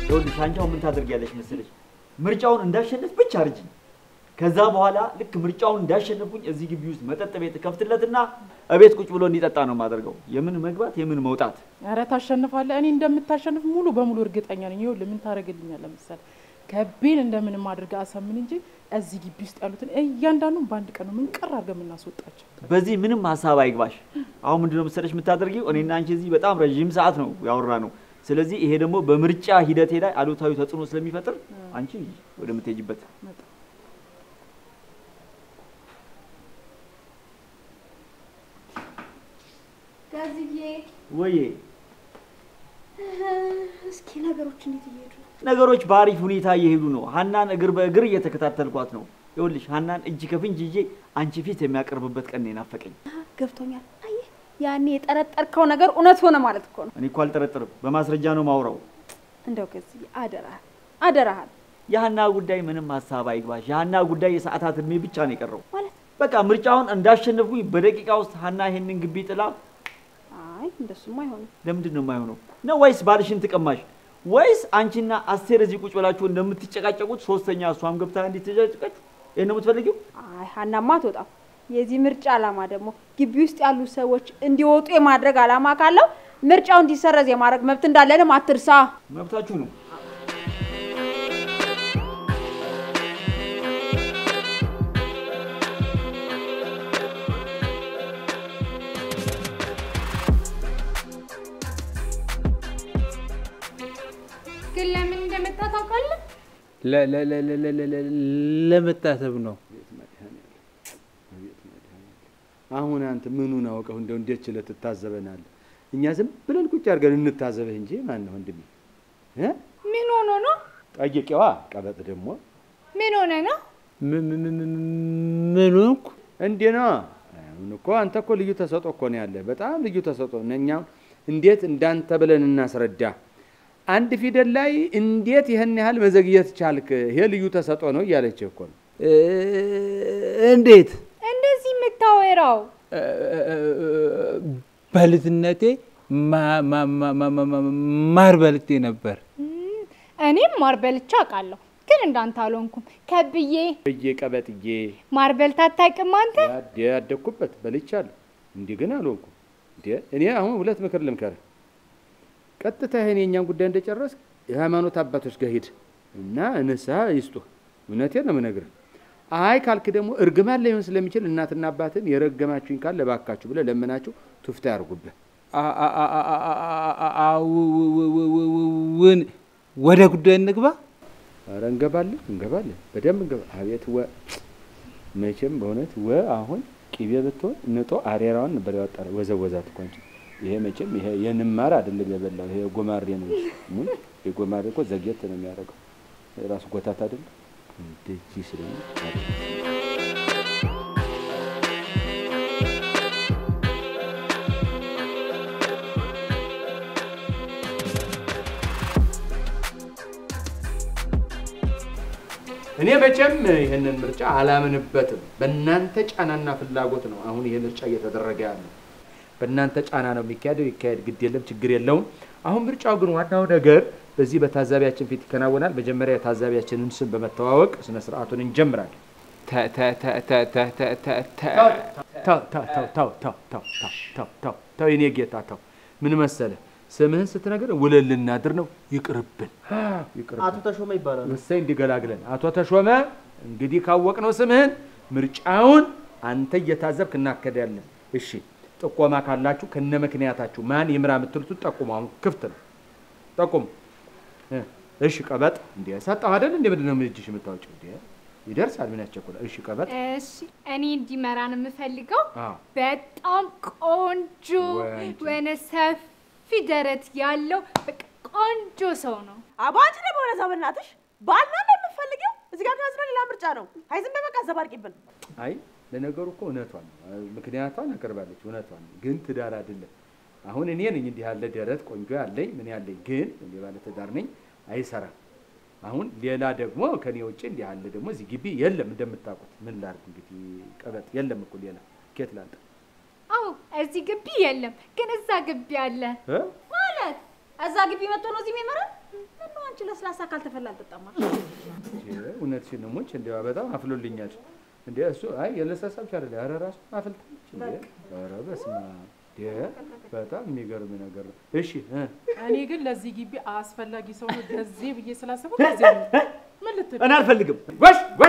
ይኸውልሽ አንቺ አሁን ምን ታደርጊያለሽ መሰለሽ? ምርጫውን እንዳሸነፍ ብቻ አርጅኝ። ከዛ በኋላ ልክ ምርጫውን እንዳሸነፍኩኝ እዚህ ግቢ ውስጥ መጠጥ ቤት ከፍትለትና እቤት ቁጭ ብሎ እንዲጠጣ ነው የማደርገው። የምን መግባት የምን መውጣት። ኧረ ታሸንፋለህ። እኔ እንደምታሸንፍ ሙሉ በሙሉ እርግጠኛ ነኝ። ይኸውልህ ምን ታደርግልኛለህ መሰለህ? ከቤን እንደምንም አድርገህ አሳምን እንጂ እዚህ ግቢ ውስጥ ያሉትን እያንዳንዱን በአንድ ቀን ነው ምን ቀር አድርገን የምናስወጣቸው። በዚህ ምንም ሀሳብ አይግባሽ። አሁን ምንድነው መሰለሽ የምታደርጊው? እኔና አንቺ እዚህ በጣም ረዥም ሰዓት ነው ያወራ ነው። ስለዚህ ይሄ ደግሞ በምርጫ ሂደቴ ላይ አሉታዊ ተጽዕኖ ስለሚፈጥር አንቺ ወደምትሄጂበት ጋዝዬ ወዬ እስኪ ነገሮች እንዴት እየሄዱ ነው? ነገሮች በአሪፍ ሁኔታ እየሄዱ ነው። ሀናን እግር በእግር እየተከታተልኳት ነው። ይኸውልሽ ሀናን እጅ ከፍንጅ ይዤ አንቺ ፊት የሚያቀርብበት ቀን ነው የናፈቀኝ። ገብቶኛል። አየህ ያኔ የጠረጠርከው ነገር እውነት ሆነ ማለት እኮ ነው። እኔ እኮ አልጠረጥርም፣ በማስረጃ ነው ማውራው። እንደው ጋዝዬ አደራህን አደራህን የሀና ጉዳይ ምንም ሀሳብ አይግባሽ። የሀና ጉዳይ የሰዓታት እድሜ ብቻ ነው የቀረው። ማለት በቃ ምርጫውን እንዳሸነፍኩኝ በደቂቃ ውስጥ ሀና ይሄንን ግቢ ጥላ አይ እንደሱም አይሆንም። ለምንድን ነው የማይሆነው? ነው ወይስ ባልሽን ትቀማሽ? ወይስ አንቺና አስቴር እዚህ ቁጭ ብላችሁ እንደምትጨቃጨቁት ሶስተኛ እሷም ገብታ እንዲትጨቃጨቀች ይሄን ነው የምትፈልጊው? አይ ሀናማ አትወጣም። የዚህ ምርጫ ዓላማ ደግሞ ግቢ ውስጥ ያሉ ሰዎች እንዲወጡ የማድረግ ዓላማ ካለው ምርጫው እንዲሰረዝ የማድረግ መብት እንዳለንም አትርሳ። መብታችሁ ነው። ግን ለምን እንደመጣ ታውቃለህ? ለ- ለ- ለ- ለ- ለ- ለ- ለ- ለመታሰብ ነው። አሁን አንተ ምኑን አውቀው እንደው እንዴት ችለህ ትታዘበናለህ? እኛ ዝም ብለን ቁጭ አድርገን እንታዘበህ እንጂ ማን ነው ወንድሜ? እ? ምን ሆኖ ነው? ጠይቄዋ ቀበጥ ደግሞ ምን ሆነ ነው? ም- ም- ም- ም- ምን ሆንኩ? እንዴ ነው አሁን እኮ አንተ እኮ ልዩ ተሰጦ እኮ ነው ያለህ፣ በጣም ልዩ ተሰጦ ነው። እኛም እንዴት እንዳንተ ብለን እናስረዳ? አንድ ፊደል ላይ እንዴት ይህን ያህል መዘግየት ቻልክ? ይሄ ልዩ ተሰጦ ነው እያለች እኮ ነው። እ- እንዴት እንደዚህ የምታወራው እ- በልጅነቴ ማ- ማ- ማ- ማ- ማ- ማ- ማር በልቴ ነበር። እም፣ እኔም ማር በልቼ አውቃለሁ፣ ግን እንዳንተ አልሆንኩም። ከብዬ እዬ ቀበጥዬ ማር በልተህ አታውቅም አንተ? ያደ ያደግኩበት በልቻለሁ። እንዲህ ግን አልሆንኩም። እንዴ እኔ አሁን ሁለት ምክር ልምከርህ። ቀጥታ ይሄን የእኛን ጉዳይ እንደጨረስክ የሃይማኖት አባቶች ጋር ሂድ እና ንስሐ ይስጡህ። እውነቴን ነው የምነግርህ። አይ ካልክ ደግሞ እርግማን ላይሆን ስለሚችል እናትና አባትን የረገማችሁኝ ካለ እባካችሁ ብለህ ለምናችሁ ቱፍታ ያርጉብህ። አ- አ- አ- አ- አ- አ- አ- አ- ው- ው- ው- ው- ው- ው- ውን ወደ ጉዳይ እንግባ። ኧረ እንገባለን እንገባለን፣ በደንብ እንገባ። አቤት ወ መቼም በእውነት ወ አሁን ቂቤ ብትሆን ንጦ አሬራዋን ነበር ያወጣ ወዘወዛት እኮ እንጂ ይሄ መቼም ይሄ የንማር አይደለም የበላው ይሄ ጎማሬ ነው። ምን የጎማሬ እኮ ዘግየት ነው የሚያደርገው ራሱ ጎታት አይደለም እንደዚህ ስለሆነ እኔ መቼም ይህንን ምርጫ አላምንበትም። በእናንተ ጫናና ፍላጎት ነው አሁን ይሄ ምርጫ እየተደረገ ያለው። በእናንተ ጫና ነው የሚካሄደው። ይካሄድ፣ ግድ የለም ችግር የለውም። አሁን ምርጫው ግን ዋናው ነገር በዚህ በታዛቢያችን ፊት ይከናወናል። መጀመሪያ የታዛቢያችንን ስም በመተዋወቅ ስነ ስርዓቱን እንጀምራለን። ተ- ተ- ተ- ተ- ተ- ተ- ተ- ተ- ተው ተው ተው ተው ተው ተው ተው ተው ተው ተው የኔ ጌታ ተው። ምን መሰለህ ስምህን ስትነግር ውለን ልናድር ነው። ይቅርብን ይቅርብን። አቶ ተሾመ ይባላል። እሰይ እንዲገላግለን። አቶ ተሾመ እንግዲህ ካወቅነው ስምህን ምርጫውን አንተ እየታዘብክ እናከዳለን። እሺ ጥቆማ ካላችሁ ከነ ምክንያታችሁ ማን ይምራ የምትሉትን ጠቁሙ። አሁን ክፍት ነው፣ ጠቁሙ። እ፣ እሺ ቀበጥ እንዲ ሰጠሁ አይደል? እንደ ምንድን ነው እጅሽ የምታወጪው? እንዲ ይደርሳል። ምን ያስቸኩላል? እሺ ቀበጥ እሺ እኔ እንዲመራ ነው የምፈልገው። አዎ። በጣም ቆንጆ ወንድ። ወነ ሰፊ ደረት ያለው በቃ ቆንጆ ሰው ነው። አቦ አንቺ ደግሞ ወደዛ በእናትሽ ባልና ነው የምትፈልጊው? እዚህ ጋር ከያዝነው ሌላ ምርጫ ነው። አይ ዝም በይ በቃ ዘባርቂብን። አይ ለነገሩ እኮ እውነቷን ነው። ምክንያቷን አቀርባለች። እውነቷን ነው። ግን ትዳር አይደለም። አሁን እኔ ነኝ እንዲህ ያለ ደረት ቆንጆ ያለኝ ምን ያለኝ፣ ግን እኔ ባለ ትዳር ነኝ፣ አይሰራም። አሁን ሌላ ደግሞ ከኔ ውጭ እንዲህ ያለ ደግሞ እዚህ ግቢ የለም። እንደምታውቁት ምን ላድርግ እንግዲህ ቀበጥ የለም እኮ ሌላ ኬት ላንተ አዎ እዚህ ግቢ የለም፣ ግን እዛ ግቢ አለ እ? ማለት እዛ ግቢ መጥቶ ነው እዚህ የሚመራል። ምነው አንቺ ለስላሳ ካልተፈላ አልጠጣም አልሽ? እውነትሽን ነው ሞች እንዲያው በጣም አፍሎልኛል። እንደ እሱ አይ የለሰሳ ብቻ አይደለ ኧረ ራሱ አፍልታለች እንዴ! ኧረ በስመ አብ እንዴ! በጣም የሚገርም ነገር ነው። እሺ እ እኔ ግን ለዚህ ግቢ አስፈላጊ ሰው ነው ገዜ ብዬ ስላሰብኩ ገዜ ነው። ምን ልትል እኔ አልፈልግም። ወሽ ወሽ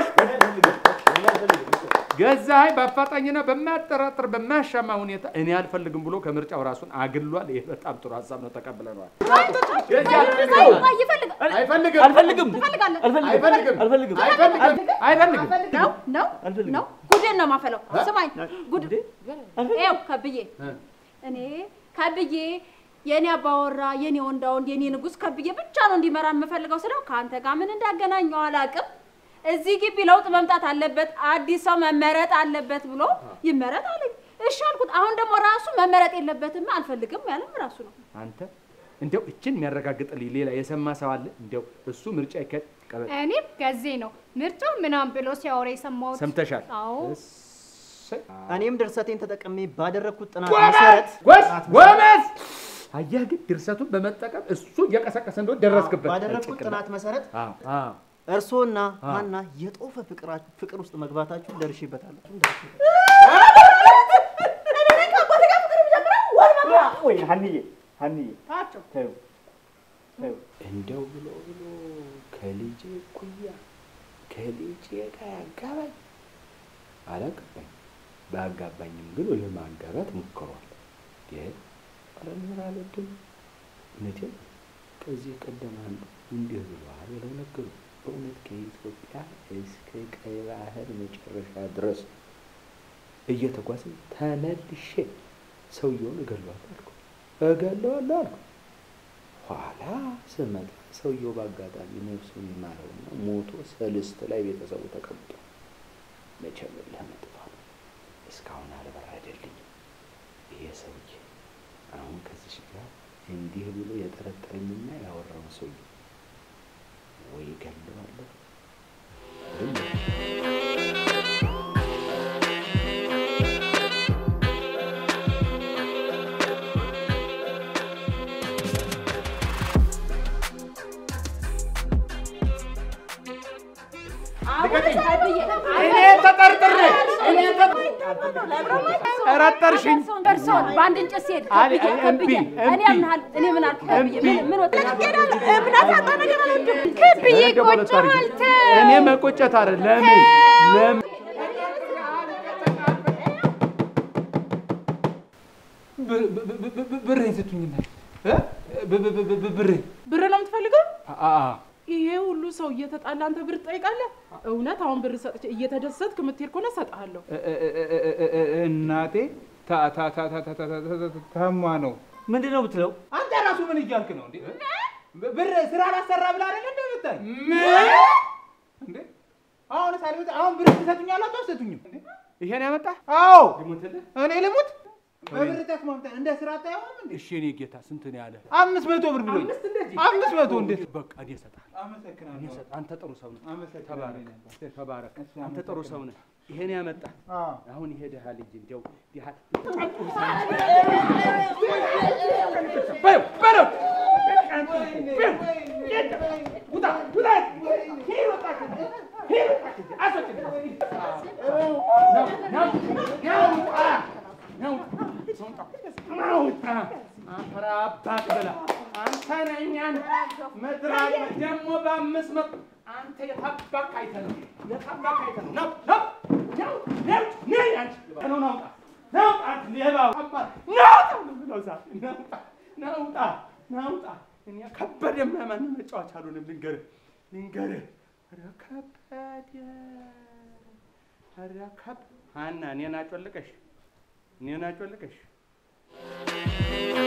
ገዛኸኝ በአፋጣኝና በማያጠራጥር በማያሻማ ሁኔታ እኔ አልፈልግም ብሎ ከምርጫው ራሱን አግሏል። ይሄ በጣም ጥሩ ሀሳብ ነው፣ ተቀብለነዋል። ሰው ቆይ ይፈልጋል አይፈልግም አልፈልግም። ትፈልጋለህ? አልፈልግም። አይፈልግም አልፈልግም። አይፈልግም አይፈልግም ነው ነው አልፈልግም። ነው ጉድን ነው ማፈለው። ስማኝ ጉድ ይኸው ከብዬ እኔ ከብዬ የኔ አባወራ የኔ ወንዳ ወንድ የኔ ንጉስ ከብዬ ብቻ ነው እንዲመራ የምፈልገው ስለው ከአንተ ጋር ምን እንዳገናኘው አላውቅም። እዚህ ግቢ ለውጥ መምጣት አለበት፣ አዲስ ሰው መመረጥ አለበት ብሎ ይመረጥ አለኝ። እሺ አልኩት። አሁን ደግሞ ራሱ መመረጥ የለበትም አልፈልግም ያለም ራሱ ነው። አንተ እንደው እችን የሚያረጋግጥልኝ ሌላ የሰማ ሰው አለ? እንደው እሱ ምርጫ ይከድ ቀበል እኔም ገዜ ነው ምርጫው ምናምን ብሎ ሲያወራ የሰማሁት። ሰምተሻል? አዎ እሰይ። እኔም ድርሰቴን ተጠቅሜ ባደረግኩት ጥናት መሰረት ጎስ ጎበዝ። አየህ ግን ድርሰቱን በመጠቀም እሱ እየቀሰቀሰ እንደሆነ ደረስክበት። ባደረግኩት ጥናት መሰረት አዎ አዎ እርስዎና ሀና የጦፈ ፍቅራ- ፍቅር ውስጥ መግባታችሁን ደርሼበታለሁ። ወይ ሀኒዬ ሀኒዬ ታቸው ተይው ተይው እንደው ብሎ ብሎ ከልጄ እኩያ ከልጄ ጋር ያጋባኝ አላገባኝ። ባጋባኝም ግን ለማጋባት ሞክሯል። ግን ረምር አልወድም። እውነቴን ከዚህ ቀደም አንዱ እንዲህ ብለዋል ብለው ነገሩ። በእውነት ከኢትዮጵያ እስከ ቀይ ባህር መጨረሻ ድረስ እየተጓዝን ተመልሼ ሰውየውን እገለዋለሁ አልኩ እገለዋለሁ አልኩ። ኋላ ስመጣ ሰውየው በአጋጣሚ ነፍሱን ይማረውና ሞቶ ሰልስት ላይ ቤተሰቡ ተቀምጦ መቼም እልህ መጥቷል። እስካሁን አልበረደልኝም። ይሄ ሰውዬ አሁን ከዚች ጋር እንዲህ ብሎ የጠረጠረኝና ያወራውን ሰውዬ ወይ ገለዋለሁ ወይም እኔ ተጠርጥሬ እኔ ጠረጠርሽኝ። እርሶን በአንድ እንጨት ሲሄድ አሊ- ከብዬ አሊ- ከብዬ እምቢ፣ እኔ እምቢ። አምናሃል እኔ ምን አልኩ ከብዬ እምቢ። ምን ምን ወጣ እምነት ያጣ ነገር አልወድም። ክብዬ እኔ ደግሞ ቆጮሃል ልታርጊ። እኔ መቆጨት አይደል ለምን ለምን ብሬን ስጡኝና ብሬን ብር ነው የምትፈልገው? አ ይሄ ሁሉ ሰው እየተጣላ አንተ ብር ትጠይቃለህ? እውነት አሁን ብር ሰጥቼ እየተደሰትክ የምትሄድ ከሆነ እሰጥሃለሁ። እናቴ ታ- ታ- ታ- ታ- ታ- ታ- ታ- ታ- ታማ ነው። ምንድን ነው የምትለው? አንተ ራሱ ምን እያልክ ነው እንዴ? ብር ስራ ላሰራ ብላ አይደል እንደ መጣኝ እንዴ? አሁን ሳልመጣ አሁን ብር ትሰጡኛላችሁ አትሰጡኝም? እንዴ? ይሄን ያመጣ አዎ ልሙትልህ? እኔ ልሙት በብር ተስማምተን እንደ ስራ አታየውም እንዴ? እሺ እኔ ጌታ ስንት ነው ያለ? አምስት መቶ ብር ብሎኝ አምስት መቶ እንዴት በቃ እኔ እሰጥሃለሁ። እኔ አመሰግናለሁ። እሰጥ- አንተ ጥሩ ሰው ነህ። አመሰግናለሁ። ተባረክ ተባረክ። አንተ ጥሩ ሰው ነህ። ይሄን ያመጣ አዎ አሁን ይሄ ድሃ ልጅ እንዲያው ድሃ አንተ ነኛን መድራቅ ደግሞ በአምስት መቶ አንተ የታባክ አይተህ ነው የታባክ አይተህ ነው ነው ነው ነው ነው ነይ አንቺ ነው ናውጣ ናውጣ አንተ ሌባው አባት ናውጣ ነው ብለው ዛሬ ናውጣ ናውጣ ናውጣ እኔ ከበደ ማንም መጫወቻ አልሆንም ልንገርህ ልንገርህ ኧረ ከበደ ኧረ ከብ ሀና እኔን አጮልቀሽ እኔን አጮልቀሽ